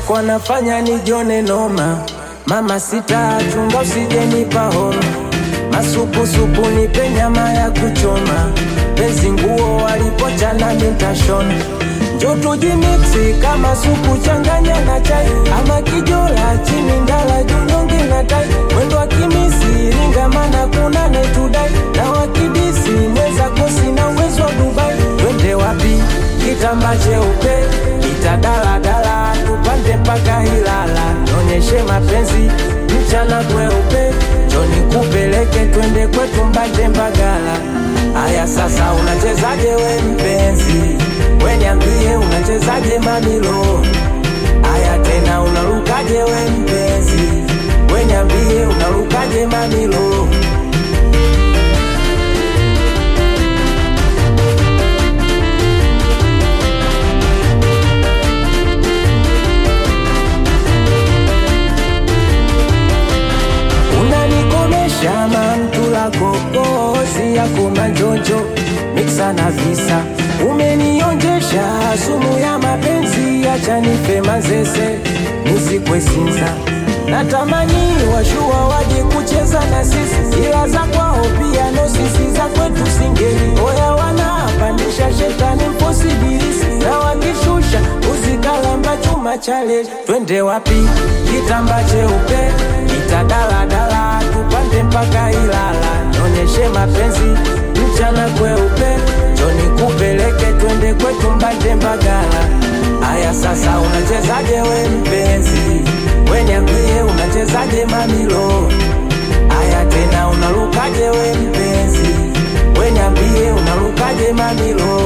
wako anafanya nijone noma. Mama sita chunga usije nipa homa, masupusupu nipe nyama ya kuchoma, pezi nguo walipochana nitashona Njo tujimiksi kama supu changanya na chai ama kijola chini ndala junyonge na tai mwendo wa kimisi ringamana kuna netudai na wakidisi mweza kosi na uwezo wa Dubai twende wapi kitamba cheupe kitadaladala tupande mpaka Ilala nyonyeshe mapenzi mchana kweupe joni kupeleke twende kwetu mbate Mbagala Aya sasa unachezaje we mpenzi we niambie unachezaje mamilo Aya tena unarukaje we mpenzi we niambie unarukaje mamilo unanikomesha mamtula kokozi yako majojo miksa na visa umenionjesha sumu ya mapenzi acha nife mazese nisikwe sinza natamani washua waje kucheza na sisi ila za kwao pia no sisi za kwetu singeli oya wanapandisha shetani mposibilisi na wakishusha uzikalamba chuma chale twende wapi kitamba cheupe kitadaladala tupande mpaka Ilala nyonyeshe mapenzi mchana kweupe joni kupeleke twende kwetu mbande Mbagala aya sasa unachezaje we mpenzi we niambie unachezaje mamilo aya tena unarukaje we mpenzi we niambie unarukaje mamilo